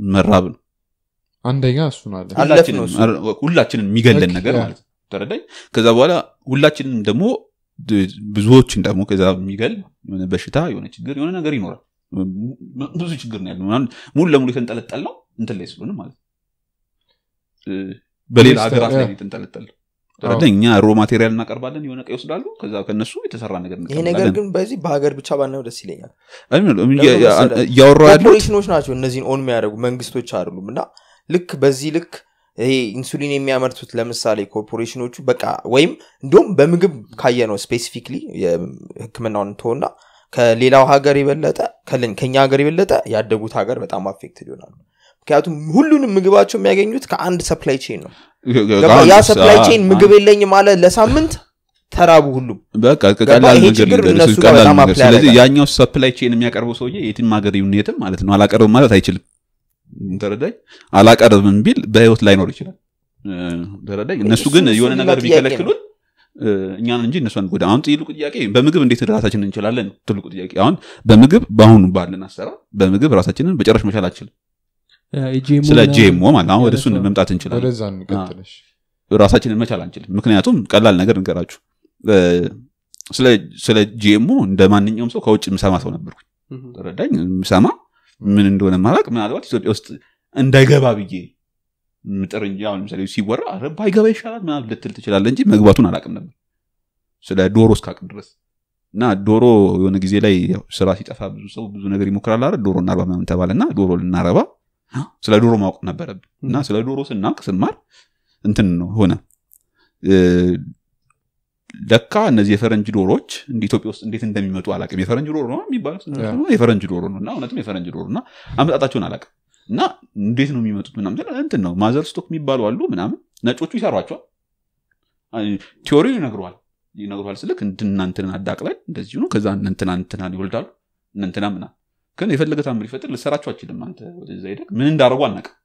መራብ ነው አንደኛ እሱን አለ አለፍ ሁላችንን ነው እሱ። አረ- ሁላችንን የሚገለን በቃ፣ ነገር ያ። ማለት ነው ተረዳኝ ከዛ በኋላ ሁላችንም ደግሞ ድ- ብዙዎችን ደግሞ ከዛ የሚገል የሆነ በሽታ የሆነ ችግር የሆነ ነገር ይኖራል ም- ብዙ ችግር ነው ያለው ምናምን ሙሉ ለሙሉ የተንጠለጠል ነው እንትን ላይ ስለሆነ ማለት ነው እ፣ በሌላ ሚኒስተር፣ ሀገራት ላይ ያ። የተንጠለጠል ነው ተረዳኝ እኛ ሮ ማቴሪያል እናቀርባለን የሆነ ቀ ይወስዳሉ ከዛ ከነሱ የተሰራ ነገር ይሄ ነገር እንቀበላለን። ግን በዚህ በሀገር ብቻ ባናየው ደስ ይለኛል አይ ምን ነው፣ ለምን እያ- እያ- መሰለህ? እያወራሁ ያለሁት ኮርፖሬሽኖች ናቸው እነዚህን ኦን የሚያደርጉ መንግስቶች አይደሉም እና ልክ በዚህ ልክ ይሄ ኢንሱሊን የሚያመርቱት ለምሳሌ ኮርፖሬሽኖቹ በቃ ወይም እንዲሁም በምግብ ካየ ነው ስፔሲፊክሊ ህክምናውን ተሆና ከሌላው ሀገር የበለጠ ከለን- ከኛ ሀገር የበለጠ ያደጉት ሀገር በጣም አፌክትድ ይሆናሉ ምክንያቱም ሁሉንም ምግባቸው የሚያገኙት ከአንድ ሰፕላይ ቼን ነው ገባ? ያ ሰፕላይ ቼን ምግብ የለኝ ማለት ለሳምንት ተራቡ ሁሉም በቃ ገባ? ቀላል ይሄ ነገር ችግር ልንገርህ፣ እነሱ ጋር ቀላል በጣም ነገር። apply ስለዚህ ያደርጋል። ያኛው ሰፕላይ ቼን የሚያቀርበው ሰውዬ የትም ሀገር ይሁን የትም ማለት ነው አላቀርብም ማለት አይችልም ተረዳኝ አላቀርብም ቢል በህይወት ላይኖር ይችላል እ፣ ተረዳኝ እነሱ ግን እሱ- የሆነ እሱ ነገር ሌላ ጥያቄ ቢከለክሉን እ፣ እኛን እንጂ እነሱ አንጎዳ አሁን ትልቁ ጥያቄ በምግብ እንዴት ራሳችንን እንችላለን ነው ትልቁ ጥያቄ አሁን በምግብ በአሁኑ ባለን አሰራር በምግብ ራሳችንን በጨረሽ መቻል አልችልም የጂኤምኦ ስለ ምናምን ጂኤምኦ ማለት አሁን ወደ እሱን ያነሳው። መምጣት እንችላለን ወደዛ እንቀጥለሽ ራሳችንን መቻል አንችልም ምክንያቱም ቀላል ነገር እንገራችሁ እ፣ ስለ- ስለ ጂኤምኦ እንደ ማንኛውም ሰው ከውጭ ምሰማ ሰው ነበርኩ Mhm. ተረዳኝ ምሰማ ምን እንደሆነ ማላቅ ምናልባት ኢትዮጵያ ውስጥ እንዳይገባ ብዬ ምጥር እንጂ አሁን ለምሳሌ ሲወራ ኧረ ባይገባ ይሻላል ምናምን ልትል ትችላለ እንጂ መግባቱን አላቅም ነበር ስለ ዶሮ እስካቅም ድረስ እና ዶሮ የሆነ ጊዜ ላይ ያው ስራ ሲጠፋ ብዙ ሰው ብዙ ነገር ይሞክራል አይደል ዶሮ እናርባ ምናምን ተባለ እና ዶሮ ልናረባ ስለ ዶሮ ማወቅ ነበረብን እና ስለ ዶሮ ስናውቅ ስማር እንትን ነው ሆነ እ፣ ለካ እነዚህ የፈረንጅ ዶሮዎች እንደ ኢትዮጵያ ውስጥ እንዴት እንደሚመጡ አላቅም የፈረንጅ ዶሮ ነው የሚባለው ያ። የፈረንጅ ዶሮ ነው እና እውነትም የፈረንጅ ዶሮ እና አመጣጣቸውን አላቅም እና እንዴት ነው የሚመጡት ምናምን ስል እንትን ነው ማዘር ስቶክ የሚባሉ አሉ ምናምን ነጮቹ ይሰሯቸዋል አይ፣ ቲዎሪው ይነግረዋል ይነግረዋል ስልክ እንትና እንትን አዳቅለን እንደዚሁ ነው ከዛ እነ እንትና እንትና ይወልዳሉ እነ እንትና ምና ግን የፈለገ ታምር ይፈጥር ልሰራቸው አችልም አንተ ወደዛ ሄደህ ምን እንዳደረጉ አናውቅም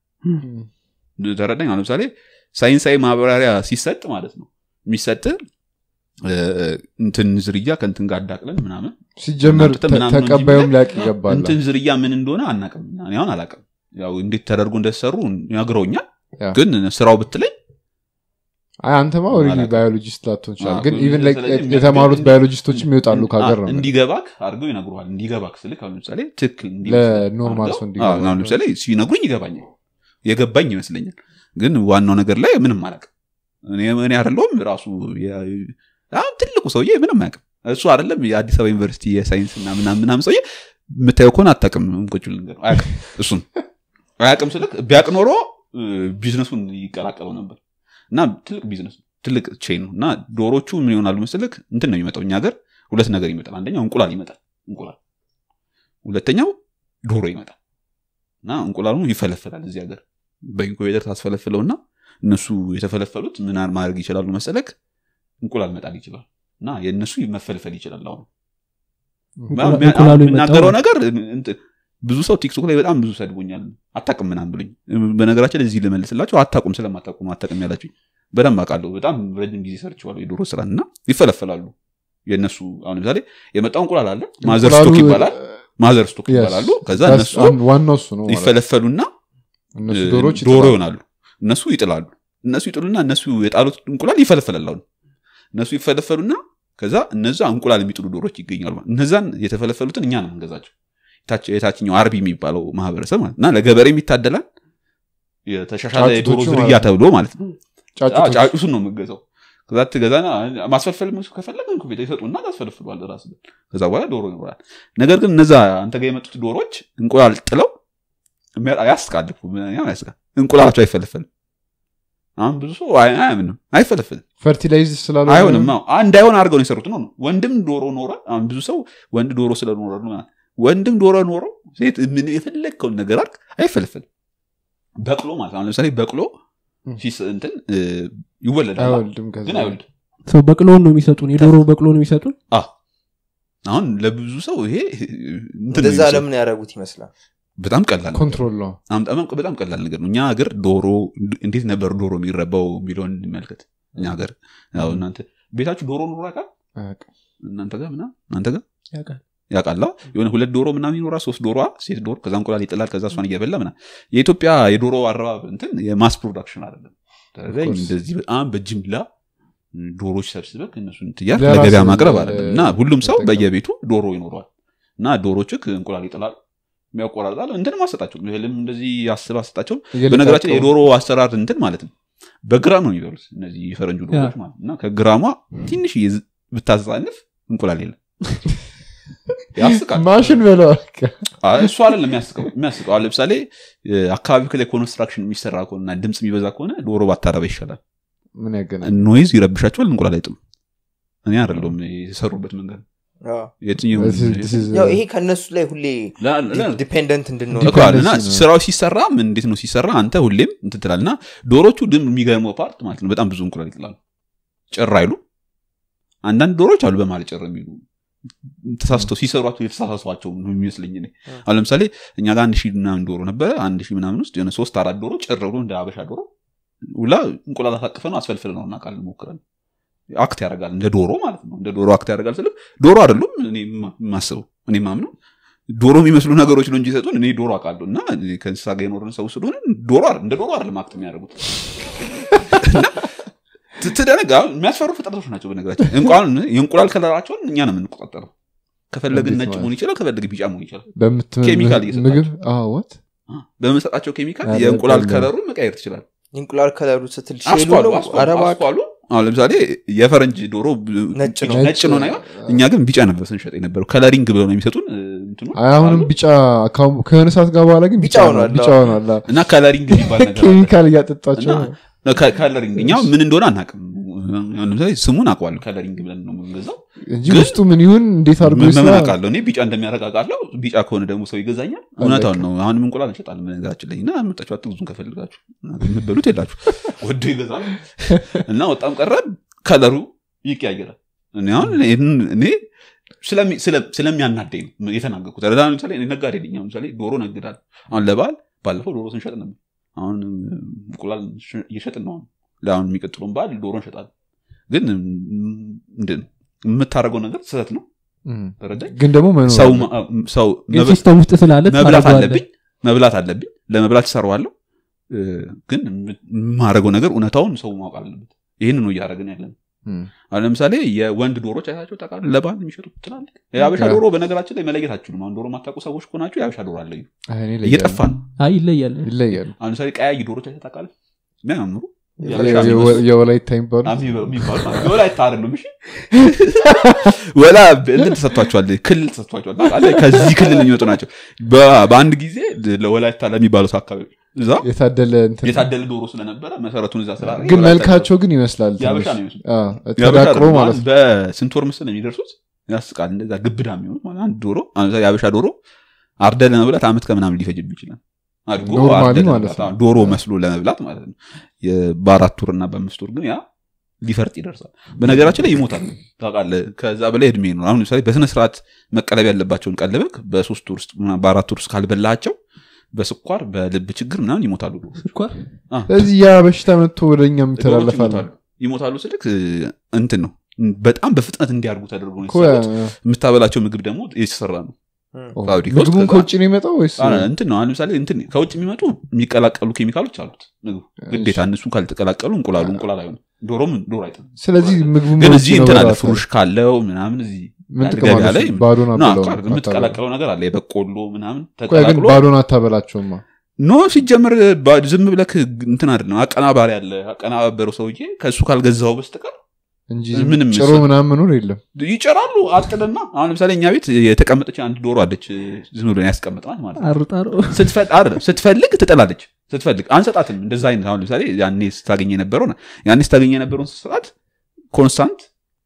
ተረዳኝ አሁን ለምሳሌ ሳይንሳዊ ማብራሪያ ሲሰጥ ማለት ነው የሚሰጥ እ፣ እንትን ዝርያ ከእንትን ጋር አዳቅለን ምናምን ሲጀመር እናንተ ምናምን ነው እንጂ ተቀባዩም የሚለን ሊያቅ ይገባል እንትን ዝርያ ምን እንደሆነ አናቅም እኔ አሁን አላቅም ያው እንዴት ተደርጎ እንደተሰሩ ነግረውኛል ያ። ግን ስራው ብትለኝ አይ አንተማ ኦልሬዲ አላውቅም። ባዮሎጂስት ላትሆን ይችላል አዎ፣ ግን ስለዚህ ኢቨን ላይክ ስለዚህ የተማሩት እንዲ- ባዮሎጂስቶችም ይወጣሉ ከሀገር ነው እንዲገባክ አድርገው ይነግሩሃል እንዲገባክ ስልክ አሁን ለምሳሌ ትክክል ለኖርማል ሰው እንዲገባ አዎ፣ አሁን ለምሳሌ ሲነግሩኝ ይገባኛል የገባኝ ይመስለኛል ግን ዋናው ነገር ላይ ምንም አላቅም እኔ እኔ አይደለሁም ራሱ የ- በጣም ትልቁ ሰውዬ ምንም አያውቅም እሱ አይደለም የአዲስ አበባ ዩኒቨርሲቲ የሳይንስ እና ምናምን ምናምን ሰውዬ የምታየው ከሆነ አታውቅም ቁጭ ብለህ ንገረው። አያውቅም እሱን አያውቅም ስልክ ቢያቅ ኖሮ እ፣ ቢዝነሱን ይቀላቀለው ነበር እና ትልቅ ቢዝነስ ነው ትልቅ ቼን ነው እና ዶሮቹ ምን ይሆናሉ መስልክ እንትን ነው የሚመጣው እኛ ሀገር ሁለት ነገር ይመጣል አንደኛው እንቁላል ይመጣል እንቁላል ሁለተኛው ዶሮ ይመጣል እና እንቁላሉ ይፈለፈላል እዚህ ሀገር በኢንኩቤተር ታስፈለፍለውና እነሱ የተፈለፈሉት ምን ማድረግ ይችላሉ መሰለክ እንቁላል መጣል ይችላል እና የእነሱ መፈልፈል ይችላል አሁን እንቁላ- እንቁላሉ የምናገረው የመጣው ነገር እንትን ብዙ ሰው ቲክቶክ ላይ በጣም ብዙ ሰድቦኛል አታቅም ምናም ብሉኝ በነገራችን ላይ እዚህ ልመልስላቸው አታቁም ስለማታቁም አታቅም ያላችሁኝ በደንብ አውቃለሁ በጣም ረጅም ጊዜ ሰርችዋለሁ የዶሮ ስራ እና ይፈለፈላሉ የእነሱ አሁን ለምሳሌ የመጣው እንቁላል አለ ማዘር ስቶክ እንቁላሉ- ይባላል ማዘር ስቶክ Yes. ይባላሉ ከዛ That's እነሱ አንድ- ዋናው እሱ ነው ማለት ነው። ይፈለፈሉና እነሱ እ፣ ዶሮች ዶሮ ይጥላሉ። ይሆናሉ እነሱ ይጥላሉ እነሱ ይጥሉና እነሱ የጣሉት እንቁላል ይፈለፈላል አሁን እነሱ ይፈለፈሉና ከዛ እነዛ እንቁላል የሚጥሉ ዶሮች ይገኛሉ እነዛን የተፈለፈሉትን እኛ ነው እንገዛቸው የታች- የታችኛው አርቢ የሚባለው ማህበረሰብ ማለት እና ለገበሬ የሚታደላል የተሻሻለ የዶሮ ጫጩቶቹ ዝርያ ማለት ነው። ተብሎ ማለት ነው ጫጩቶች ጫጩቱን ነው የምገዛው ከዛ ትገዛና ማስፈልፈል ከፈለግ ቤት ይሰጡና ታስፈልፍሏል ራስ ከዛ በኋላ ዶሮ ይኖራል ነገር ግን እነዛ አንተ ጋር የመጡት ዶሮች እንቁላል ጥለው የሚያ- ያስቃል እኮ፣ ምን- ያው ያስቃል እንቁላላቸው አይፈለፈልም አሁን ብዙ ሰው አይ- አያምንም አይፈለፍልም ፈርቲላይዝ ስላሉ አይሆንም አዎ። አ- እንዳይሆን አድርገው ነው የሰሩት ነው ነው። ወንድም ዶሮ ኖረ አሁን ብዙ ሰው ወንድ ዶሮ ስለኖረ ነው ምናምን። ወንድም ዶሮ ኖሮ ሴት ምን የፈለግከውን ነገር አድርግ አይፈለፍልም በቅሎ ማለት ነው። አሁን ለምሳሌ በቅሎ ሲስ- እንትን እ፣ ይወለዳል አይወልድም ከዛ ግን አይወልድም ሰው በቅሎውን ነው የሚሰጡን የዶሮ በቅሎ ነው የሚሰጡን አሁን ለብዙ ሰው ይሄ እንትን ነው እንደዛ የሚመስለው። ለምን ያደረጉት ይመስላል በጣም ቀላል ነው። ኮንትሮል ነው አሁን በጣም በጣም ቀላል ነገር ነው እኛ ሀገር ዶሮ እንዴት ነበር ዶሮ የሚረባው የሚለውን እንመልከት እኛ ሀገር ያው እናንተ ቤታችሁ ዶሮ ኑሮ ያውቃል አያውቅም። እናንተ ጋር ምናምን እናንተ ጋር ያውቃል ያውቃላ የሆነ ሁለት ዶሮ ምናምን ይኖራል ሶስት ዶሮ ሴት ዶሮ ከዛ እንቁላል ይጥላል ከዛ እሷን እየበላ ምና የኢትዮጵያ የዶሮ አረባብ እንትን የማስ ፕሮዳክሽን አይደለም ስለዚህ course. እንደዚህ በጣም በጅምላ ዶሮች ሰብስበህ እነሱን ትያር ለራስ ለገበያ ማቅረብ ለ- አይደለም እና ሁሉም ሰው መጠቀም። በየቤቱ ዶሮ ይኖረዋል እና ዶሮችክ እንቁላል ይጥላል የሚያቆራርጣል እንትንም አሰጣቸው እህልም እንደዚህ አስብ አሰጣቸው በነገራችን ላይ የዶሮ አሰራር እንትን ማለት ነው በግራም ነው የሚበሉት እነዚህ የፈረንጁ ዶሮች ማለት ነው። እና ከግራሟ ትንሽ ብታዛንፍ እንቁላል የለም ያስቃል ማሽን በለው አይ፣ እሱ አይደለም የሚያስቀው የሚያስቀው አሁን ለምሳሌ እ፣ አካባቢ ላይ ኮንስትራክሽን የሚሰራ ከሆነና ድምፅ የሚበዛ ከሆነ ዶሮ ባታረባ ይሻላል ምን ያገናኝ ኖይዝ ይረብሻቸዋል እንቁላል አይጥም እኔ አይደለሁም የሰሩበት መንገድ አዎ። የትኛው This is- this is- ያው ይሄ ከእነሱ ላይ ሁሌ ላ- ላ- ዲፔንደንት እንድንሆን እኮ አለ እና ዲፔንደንሲ ነው። ስራው ሲሰራ ምን እንዴት ነው ሲሰራ አንተ ሁሌም እንትን ትላለህ እና ዶሮቹ ድም የሚገርመው ፓርት ማለት ነው በጣም ብዙ እንቁላል ይጥላሉ ጭር አይሉ አንዳንድ ዶሮች አሉ በማለት ጭር የሚሉ ተሳስተው ሲሰሯቸው የተሳሳሷቸው ነው የሚመስለኝ እኔ አሁን ለምሳሌ እኛ ጋር አንድ ሺህ ምናምን ዶሮ ነበረ አንድ ሺህ ምናምን ውስጥ የሆነ ሶስት አራት ዶሮ ጭር ብሎ እንደ አበሻ ዶሮ ውላ እንቁላል አሳቅፈ ነው አስፈልፍል ነው እናውቃለን ሞክረን አክት ያደርጋል እንደ ዶሮ ማለት ነው እንደ ዶሮ አክት ያደርጋል ስልም ዶሮ አይደሉም እኔ የማ- የማስበው እኔ ማምነው ዶሮ የሚመስሉ ነገሮች ነው እንጂ ይሰጡን እኔ ዶሮ አውቃለሁ እና ከእንስሳ ጋር የኖርን ሰው ስለሆነ ዶሮ አይደል- እንደ ዶሮ አይደለም አክት የሚያደርጉት እና ት- ትደነጋ የሚያስፈሩ ፍጥረቶች ናቸው በነገራችን እንቁላል የእንቁላል ከለራቸውን እኛ ነው የምንቆጣጠረው ከፈለግን እንዴት ነጭ ማለት? መሆን ይችላል ከፈለግ ቢጫ መሆን ይችላል በምት- ኬሚካል እየሰጣቸው። ምግብ ወት በምንሰጣቸው ኬሚካል ኧረ የእንቁላል በለው። ከለሩን መቀየር ትችላል እንቁላል ከለሩ ስትል ሼሉ አስኳሉ ነው አስኳሉ አረባ አስኳሉ አሁን ለምሳሌ የፈረንጅ ዶሮ ነጭ ነው። ነጭ ነው ናይሆን እኛ ግን ቢጫ ነበር ስንሸጥ የነበረው ከለሪንግ ብለው ነው የሚሰጡን እ፣ እንትኑ አይ አሁንም አሉ። ቢጫ አካው- ከሆነ ሰዓት ጋር በኋላ ግን ቢጫ ቢጫ ሆኗል። ሆኗል ቢጫ ሆኗል አዎ። እና ከለሪንግ የሚባል ነገር አለ። ኬሚካል እያጠጣቸው እና ከ- ከለሪንግ እኛ ምን እንደሆነ አናውቅም አሁን ለምሳሌ ስሙን አውቀዋለሁ ከለሪንግ ብለን ነው የምንገዛው እንጂ ግን ውስጡ ምን ይሁን እንዴት አድርጎ ምን ይስራ ምን አውቃለሁ እኔ ቢጫ እንደሚያደርግ አውቃለሁ ቢጫ ከሆነ ደግሞ ሰው ይገዛኛል እውነታውን ነው አሁንም እንቁላል እንሸጣለን በነገራችን ላይ እና መጣችሁ አትግዙን ከፈልጋችሁ የምትበሉት የላችሁ ወዶ ይገዛል እና ወጣም ቀረ ከለሩ ይቀያየራል እኔ አሁን ይህን- እኔ ስለሚ- ስለ- ስለሚያናደኝ ነው የተናገርኩት ረዳ ለምሳሌ እኔ ነጋዴ ነኝ አሁን ለምሳሌ ዶሮ ነግዳል አሁን ለበዓል ባለፈው ዶሮ ስንሸጥ ነበር አሁን እንቁላል ሽ- እየሸጥን ነው አሁን ለአሁን የሚቀጥለውን በዓል ዶሮ እንሸጣለን ግን ምንድን ነው የምታደርገው ነገር ስህተት ነው እም። ተረዳኝ ግን ደግሞ መኖር ሰው አለ። ማ- ሰው ግን መብ- ሲስተም ውስጥ ስላለ መብላት ታደርገዋለህ። አለብኝ መብላት አለብኝ ለመብላት ይሰራዋለሁ ግን የማደርገው ነገር እውነታውን ሰው ማወቅ አለበት ይህን ነው እያደረግን ያለን እም። አሁን ለምሳሌ የወንድ ዶሮች አይታቸው ታውቃለህ ለባህል የሚሸጡት ትላልቅ የአበሻ ያ። ዶሮ በነገራችን ላይ መለየት አትችሉም አሁን ዶሮ የማታውቁ ሰዎች ከሆናችሁ የአበሻ ዶሮ አለዩ አይ እኔ ይለያሉ። እየጠፋ ነው አይ ይለያል ይለያሉ አሁን ለምሳሌ ቀያይ ዶሮች አይተህ ታውቃለህ የሚያምሩ የ- የአበሻ የ- የሚመስሉ የወላይታ የሚባሉ የሚባሉ ማለት ነው። ወላይታ አይደሉም እሺ ወላ እንትን ተሰጥቷቸዋል ክልል ተሰጥቷቸዋል ታውቃለህ? ከዚህ ክልል የሚመጡ ናቸው በ- በአንድ ጊዜ ለወላይታ ለሚባሉት አካባቢ እዛ የታደለ እንትን የታደለ ዶሮ ስለነበረ መሰረቱን እዛ ስራ ግን መልካቸው ግን ይመስላል የአበሻ ትንሽ። ነው ይመስሉ አዎ፣ የአበሻ ተዳቅሎ አይደለም። ማለት ነው በስንት ወር ምስል የሚደርሱት ያስቃል እንደዛ ግብዳ የሚሆኑት ማለት አንድ ዶሮ አሁን ለምሳሌ የአበሻ ዶሮ አርደ ለመብላት አመት ከምናምን ሊፈጅብ ይችላል አድጎ ኖርማሊ አርደህ ማለት ለመብላት፣ ነው። አዎ፣ ዶሮ መስሎ ለመብላት ማለት ነው የ- በአራት ወር እና በአምስት ወር ግን ያ ሊፈርጥ ይደርሳል በነገራችን ላይ ይሞታል ታውቃለህ ከዛ በላይ እድሜ ነው አሁን ለምሳሌ በስነ ስርዓት መቀለብ ያለባቸውን ቀለበክ በሶስት ወር ውስጥ ምናምን በአራት ወር ውስጥ ካልበላቸው በስኳር በልብ ችግር ምናምን ይሞታሉ ስኳር ስለዚህ ያ በሽታ መጥቶ ወደ እኛም ዶሮዎች ይተላለፋል ይሞታሉ ይሞታሉ ስልክ እንትን ነው በጣም በፍጥነት እንዲያርጉ ተደርጎ ነው እኮ ያ- የተሰሩት የምታበላቸው ምግብ ደግሞ የተሰራ ነው ኦ፣ ፋብሪካ ውስጥ ምግቡን ከዛ- ከውጭ ነው የመጣው ወይስ አረ፣ እንትን ነው አሁን ለምሳሌ እንትን ከውጭ የሚመጡ የሚቀላቀሉ ኬሚካሎች አሉት ምግቡ ግዴታ እነሱ ካልተቀላቀሉ እንቁላሉ እንቁላል አይሆንም ዶሮም ዶሮ አይጥም ስለዚህ ምግቡ ግን እዚህ እንትን አለ ፍሩሽ ካለው ምናምን እዚህ ምን አንድ ጥቅም ገበያ አለው ላይ እሱ? ባዶን ና አበላው አቋር የምትቀላቀለው ነገር አለ የበቆሎ ምናምን ግን ተቀላቅሎ ባዶን አታበላቸውማ ኖ ሲጀምር ባ- ዝም ብለክ እንትን አይደለም አቀናባሪ አለ አቀናባበረው ሰውዬ ከእሱ ካልገዛው በስተቀር እንጂ ምንም ጭሮ ምናምን መኖር የለም ይጨራሉ አጥልና አሁን ለምሳሌ እኛ ቤት የተቀመጠች አንድ ዶሮ አለች ዝም ብሎ ያስቀመጥናት ማለት ነው አርጣሮ ስትፈል- አይደለም፣ ስትፈልግ ትጠላለች ስትፈልግ አንሰጣትም እንደዛ አይነት አሁን ለምሳሌ ያኔ ስታገኝ የነበረው ያኔ ስታገኝ የነበረውን ስሰጣት ኮንስታንት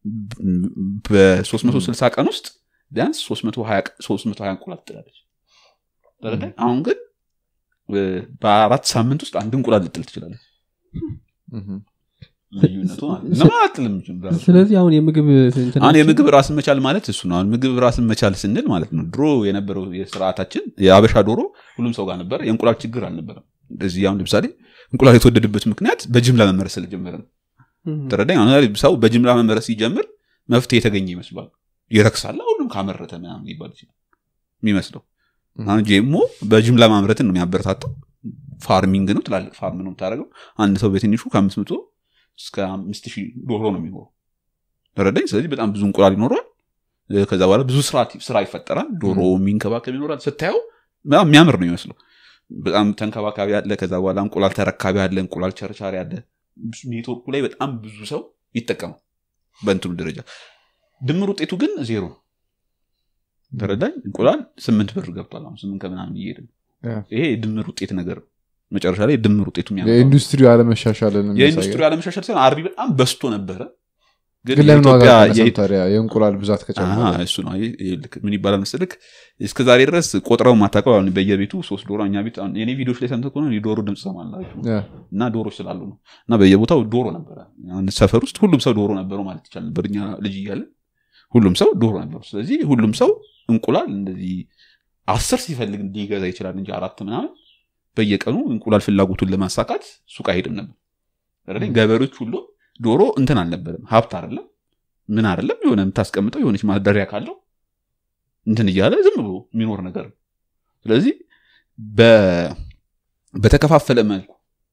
በ360 ቀን ውስጥ ቢያንስ 320 ቀ- 320 እንቁላል ትጥላለች ተረዳኝ? አሁን ግን እ፣ በአራት ሳምንት ውስጥ አንድ እንቁላል ልጥል ትችላለች እህም። ልዩነቱ ማለት ነው። ለምን አትልም ራሱ? ስለዚህ አሁን የምግብ እንትናችን- አሁን የምግብ ራስን መቻል ማለት እሱ ነው አሁን ምግብ ራስን መቻል ስንል ማለት ነው ድሮ የነበረው የስርዓታችን የአበሻ ዶሮ ሁሉም ሰው ጋር ነበር የእንቁላል ችግር አልነበረም እንደዚህ አሁን ለምሳሌ እንቁላል የተወደደበት ምክንያት በጅምላ መመረስ ስለጀመረ ነው እም። ተረዳኝ አሁን ለምሳሌ ሰው በጅምላ መመረስ ሲጀምር መፍትሄ የተገኘ ይመስሏል ይረክሳላ ሁሉም ካመረተ ምናምን ሊባል ይችላል የሚመስለው አሁን ጄሞ በጅምላ ማምረትን ነው የሚያበረታታው ፋርሚንግ ነው ትላልቅ ፋርም ነው የምታደርገው አንድ ሰው በትንሹ ከአምስት መቶ እስከ አምስት ሺህ ዶሮ ነው የሚኖረው ተረዳኝ ስለዚህ በጣም ብዙ እንቁላል ይኖረዋል እ፣ ከዛ በኋላ ብዙ ስራ ስራ ይፈጠራል ዶሮ የሚንከባከብ ይኖራል ስታየው በጣም የሚያምር ነው የሚመስለው በጣም ተንከባካቢ አለ ከዛ በኋላ እንቁላል ተረካቢ አለ እንቁላል ቸርቻሪ አለ ኔትወርኩ ላይ በጣም ብዙ ሰው ይጠቀማል በእንትኑ ደረጃ ድምር ውጤቱ ግን ዜሮ ነው ተረዳኝ እንቁላል ስምንት ብር ገብቷል አሁን ስምንት ከምናምን እየሄደ ነው። ያ። ይሄ የድምር ውጤት ነገር ነው መጨረሻ ላይ ድምር ውጤቱ የሚያመጣው የኢንዱስትሪው አለመሻሻልን የኢንዱስትሪ አለመሻሻል ሳይሆን አርቢ በጣም በስቶ ነበረ ግን ግን ለምን ዋጋ የኢትዮጵያ- ቀነሰም የኢ- ታዲያ የእንቁላል ብዛት ከጨመረ አሃ፣ እሱ ነው ይሄ- ይሄ ልክ ምን ይባላል መሰልክ እስከ ዛሬ ድረስ ቆጥረው ማታውቀው አሁን በየቤቱ ሶስት ዶሮ እኛ ቤት አሁን የኔ ቪዲዮች ላይ ሰምተህ ከሆነ የዶሮ ድምፅ ሰማላችሁ ያ። እና ዶሮች ስላሉ ነው እና በየቦታው ዶሮ ነበረ አንድ ሰፈር ውስጥ ሁሉም ሰው ዶሮ ነበረው ማለት ይቻል ነበር እኛ ልጅ እያለን ሁሉም ሰው ዶሮ ነበሩ ስለዚህ ሁሉም ሰው እንቁላል እንደዚህ አስር ሲፈልግ ሊገዛ ይችላል እንጂ አራት ምናምን በየቀኑ እንቁላል ፍላጎቱን ለማሳካት ሱቅ አይሄድም ነበር አይደል? ገበሬዎች ሁሉ ዶሮ እንትን አልነበረም ሀብት አይደለም ምን አይደለም የሆነ የምታስቀምጠው የሆነች ማደሪያ ካለው እንትን እያለ ዝም ብሎ የሚኖር ነገር ነው ስለዚህ በ- በተከፋፈለ መልኩ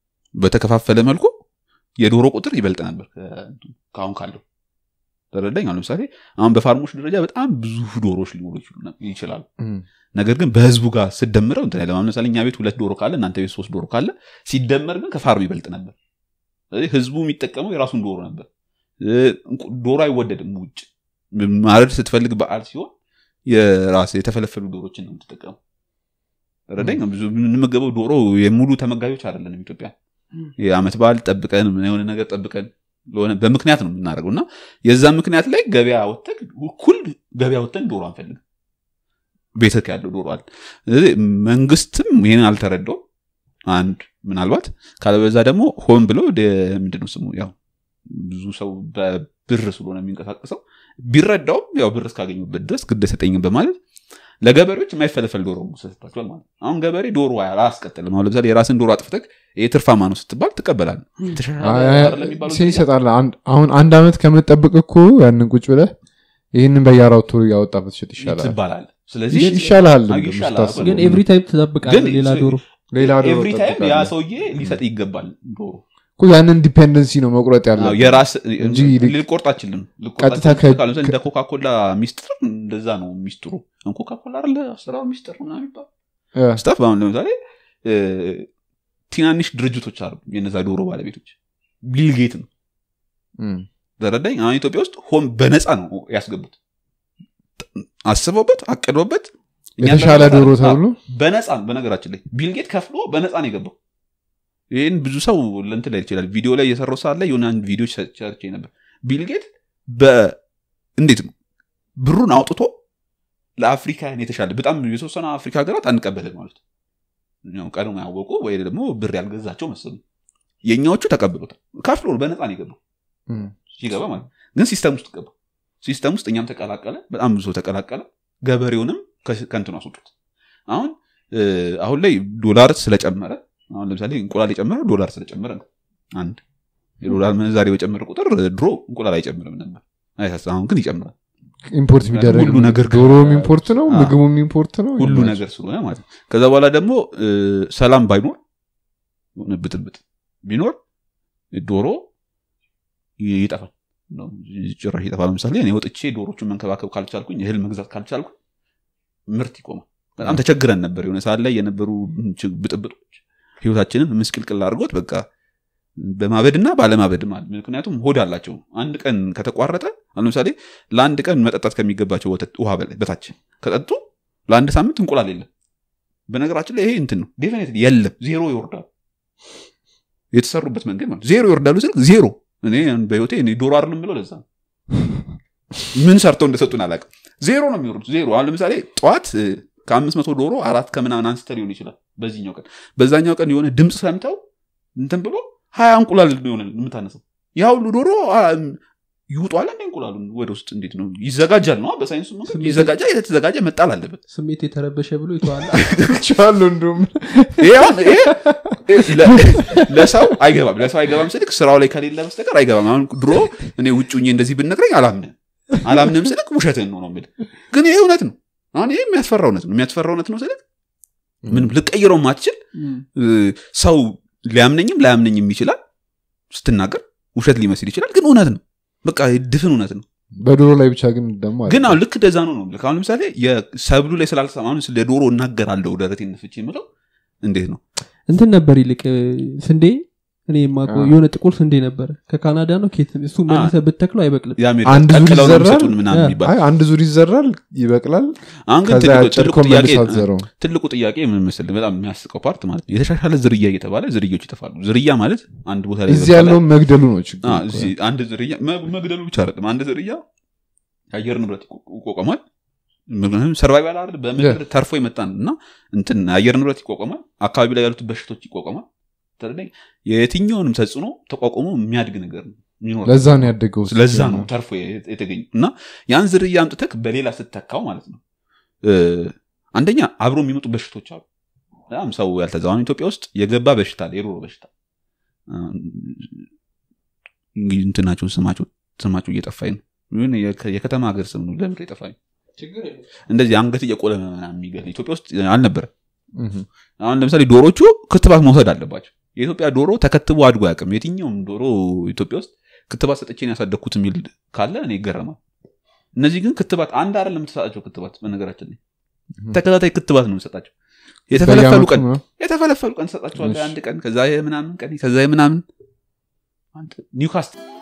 በተከፋፈለ መልኩ የዶሮ ቁጥር ይበልጥ ነበር ከ- ከአሁን ካለው ተረዳኝ አሁን ለምሳሌ አሁን በፋርሞች ደረጃ በጣም ብዙ ዶሮዎች ሊኖሩ ይችሉ ነ- ይችላሉ እም፣ ነገር ግን በህዝቡ ጋር ስደምረው እንትን አይደለም። አሁን ለምሳሌ እኛ ቤት ሁለት ዶሮ ካለ እናንተ ቤት ሶስት ዶሮ ካለ ሲደመር ግን ከፋርም ይበልጥ ነበር ስለዚህ ህዝቡ የሚጠቀመው የራሱን ዶሮ ነበር እ፣ እንቁ- ዶሮ አይወደድም ውጭ ማረድ ስትፈልግ በዓል ሲሆን የራስ የተፈለፈሉ ዶሮችን ነው የምትጠቀሙ ረዳኝ ብዙ የምንመገበው ዶሮ የሙሉ ተመጋቢዎች አይደለንም ኢትዮጵያ የአመት በዓል ጠብቀን የሆነ ነገር ጠብቀን ለሆነ በምክንያት ነው የምናደርገው እና የዛ ምክንያት ላይ ገበያ ወተን እኩል ገበያ ወተን ዶሮ አንፈልግም ቤተክ ያለው ዶሮ አለ ስለዚህ መንግስትም ይህን አልተረዳውም አንድ ምናልባት ካለበዛ ደግሞ ሆን ብሎ ወደ ምንድነው ስሙ ያው ብዙ ሰው በብር ስለሆነ የሚንቀሳቀሰው ቢረዳውም ያው ብር እስካገኙበት ድረስ ግድ ሰጠኝም በማለት ለገበሬዎች የማይፈለፈል ዶሮ ሰጥቷቸዋል ማለት ነው። አሁን ገበሬ ዶሮ አያስቀጥልም አሁን ለምሳሌ የራስን ዶሮ አጥፍተህ ይህ ትርፋማ ነው ስትባል ትቀበላል አይ፣ አይ፣ ሴ ይሰጣል አንድ- አሁን አንድ አመት ከምጠብቅ እኮ ያንን ቁጭ ብለህ ይህንን በየአራቱ እያወጣ ብትሸጥ ይሻላል ትባላል ስለዚህ ይሻልሃል አይ፣ እንደውም ይሻላል። ስታስበው። ግን ኤቭሪ ታይም ትጠብቃለህ ግን ሌላ ዶሮ ሌላ ዶሮ ኤቭሪ ታይም ያ ትጠብቃለህ። ሰውዬ ሊሰጥ ይገባል ዶሮ እኮ ያንን ዲፔንደንሲ ነው መቁረጥ ያለ አዎ፣ የራስ እንጂ ልክ- ልቆርጥ አችልም ቀጥታ ከ- እንደ ኮካኮላ ሚስጥር እንደዛ ነው ሚስጥሩ ኮካኮላ አለ አሰራሩ ሚስጥር ምናምን ይባላል ስታፍ አሁን ለምሳሌ እ፣ ትናንሽ ድርጅቶች አሉ የነዛ ዶሮ ባለቤቶች ቢልጌት ነው ተረዳኝ አሁን ኢትዮጵያ ውስጥ ሆን በነፃ ነው ያስገቡት አስበውበት አቅዶበት የተሻለ እኛ ዶሮ በነፃ- ተብሎ በነፃ ነው በነገራችን ላይ ቢልጌት ከፍሎ በነፃ ነው የገባው ይህን ብዙ ሰው ለንትን ላይ ይችላል ቪዲዮ ላይ እየሰራው ሰዓት ላይ የሆነ አንድ ቪዲዮ ሰርቼ ነበር ቢልጌት እንዴት ነው ብሩን አውጥቶ ለአፍሪካን የተሻለ በጣም የተወሰነ አፍሪካ ሀገራት አንቀበልም ማለት ነው። ያው ቀድሞ ያወቁ ወይ ደግሞ ብር ያልገዛቸው መሰሉ የእኛዎቹ ተቀብሎታል ከፍሎ ነው በነፃ ነው የገባው እም፣ ሲገባ ማለት ነው። ግን ሲስተም ውስጥ ገባ ሲስተም ውስጥ እኛም ተቀላቀለ በጣም ብዙ ሰው ተቀላቀለ ገበሬውንም ከ- ከእንትኑ አስወጡት አሁን እ፣ አሁን ላይ ዶላር ስለጨመረ አሁን ለምሳሌ እንቁላል የጨመረ ዶላር ስለጨመረ ነው አንድ የዶላር ምንዛሬ በጨመረ ቁጥር ድሮ እንቁላል አይጨምርም ነበር አይሳስ አሁን ግን ይጨምራል ኢምፖርት የሚደረግ ሁሉ ነገር ዶሮም ኢምፖርት ነው አዎ። ምግቡም ኢምፖርት ነው ሁሉ ነገር ስለሆነ ማለት ነው ከዛ በኋላ ደግሞ እ፣ ሰላም ባይኖር የሆነ ብጥብጥ ቢኖር ዶሮ ይ- ይጠፋል ነው፣ ጭራሽ ይጠፋል ለምሳሌ እኔ ወጥቼ ዶሮቹን መንከባከብ ካልቻልኩኝ እህል መግዛት ካልቻልኩኝ ምርት ይቆማል በጣም ተቸግረን ነበር የሆነ ሰዓት ላይ የነበሩ ች- ብጥብጦች ህይወታችንን ምስቅልቅል አድርጎት በቃ በማበድና ባለማበድ ማለት ምክንያቱም ሆድ አላቸው አንድ ቀን ከተቋረጠ አሁን ለምሳሌ ለአንድ ቀን መጠጣት ከሚገባቸው ወተት ውሃ በላይ በታች ከጠጡ ለአንድ ሳምንት እንቁላል የለም በነገራችን ላይ ይሄ እንትን ነው ዴፊኒት የለም ዜሮ ይወርዳሉ የተሰሩበት መንገድ ማለት ዜሮ ይወርዳሉ ስል ዜሮ እኔ በህይወቴ እኔ ዶሮ አይደለም ብለው ለዛ ነው ምን ሰርተው እንደሰጡን አላውቅም ዜሮ ነው የሚወርዱት ዜሮ አሁን ለምሳሌ ጠዋት እ፣ ከአምስት መቶ ዶሮ አራት ከምናምን አንስተ ሊሆን ይችላል በዚህኛው ቀን በዛኛው ቀን የሆነ ድምፅ ሰምተው እንትን ብሎ ሀያ እንቁላል ሆነ የምታነሰው ያ ሁሉ ዶሮ አ፣ ይውጧል እንደ እንቁላሉን ወደ ውስጥ እንዴት ነው ይዘጋጃል ነው በሳይንሱ መንገድ ስሜት- ይዘጋጃል የተዘጋጀ መጣል አለበት ስሜት የተረበሸ ብሎ ይተዋል ቻሉ እንዲሁም ይሄ አሁን ይሄ ለ- ለሰው አይገባም ለሰው አይገባም ስልክ ስራው ላይ ከሌለ በስተቀር አይገባም አሁን ድሮ እኔ ውጭ ሁኜ እንደዚህ ብነግረኝ አላምንም አላምንም ስልክ ውሸትህን ነው ነው የምልህ ግን ይሄ እውነት ነው አሁን ይሄ የሚያስፈራ እውነት ነው የሚያስፈራ እውነት ነው ስልክ ምንም ልቀይረው ማትችል እ፣ ሰው ሊያምነኝም ላያምነኝም ይችላል ስትናገር ውሸት ሊመስል ይችላል ግን እውነት ነው በቃ ድፍን እውነት ነው በዶሮ ላይ ብቻ ግን ደግሞ ግን አሁን ልክ እንደዛ ነው ነው የምልህ። አሁን ለምሳሌ የሰብሉ ላይ ስላልሰማ አሁን ስለ ዶሮ እናገራለሁ ደረቴን ነፍቼ የምለው እንዴት ነው እንትን ነበር ይልቅ እ፣ ስንዴ እኔ የማውቀው አ። የሆነ ጥቁር ስንዴ ነበረ ከካናዳ ነው ኬት እሱ መልሰ ብትተክለው አይበቅልም የአሜሪካ አንድ ዙር ቀቅለው ነው ይዘራል? የሚሰጡን ምናምን አ፣ የሚባል አይ አንድ ዙር ይዘራል ይበቅላል አሁን ግን ከዛ ትልቁ- ትልቁ ያጨድከው ጥያቄ መልስ አትዘረው ትልቁ ጥያቄ ምን መሰለህ በጣም የሚያስቀው ፓርት ማለት ነው የተሻሻለ ዝርያ እየተባለ ዝርያዎች ይጠፋሉ ዝርያ ማለት አንድ ቦታ ላይ እዚህ የበቀለ- ያለውን መግደሉ ነው ችግሩ አ፣ እዚህ አንድ ዝርያ መ- መግደሉ ብቻ አይደለም አንድ ዝርያ የአየር ንብረት ይቆ- ይቋቋማል ምክንያቱም ሰርቫይቫል አይደል በምድር ተርፎ የመጣን እና እንትን የአየር ንብረት ይቋቋማል አካባቢ ላይ ያሉት በሽቶች ይቋቋማል ተረዳኝ? የትኛውንም ተጽዕኖ ተቋቁሞ የሚያድግ ነገር ነው የሚኖር ለዛ ነው ያደገው ለዛ ነው ተርፎ የተገኙ እና ያን ዝርያ አምጥተክ በሌላ ስተካው ማለት ነው እ፣ አንደኛ አብሮ የሚመጡ በሽቶች አሉ በጣም ሰው ያልተዛዋን ኢትዮጵያ ውስጥ የገባ በሽታ አለ የዶሮ በሽታ እ፣ እንግዲህ እንትናቸው ስማቸው ስማቸው እየጠፋኝ ነው ይሁን የከ- የከተማ ሀገር ስም ነው ለምር የጠፋኝ እንደዚህ አንገት እየቆለመ ምናምን የሚገል ኢትዮጵያ ውስጥ አልነበረም እህ። አሁን ለምሳሌ ዶሮቹ ክትባት መውሰድ አለባቸው የኢትዮጵያ ዶሮ ተከትቦ አድጎ አያውቅም የትኛውም ዶሮ ኢትዮጵያ ውስጥ ክትባት ሰጥቼን ያሳደግኩት የሚል ካለ እኔ ይገረማል እነዚህ ግን ክትባት አንድ አይደለም የምትሰጣቸው ክትባት በነገራችን ላይ ተከታታይ ክትባት ነው የምሰጣቸው የተፈለፈሉ በየዓመቱ ቀን ነው። የተፈለፈሉ ቀን ሰጣቸዋለ እሺ። አንድ ቀን ከዛ የምናምን ቀን ከዛ የምናምን አንተ ኒውካስትል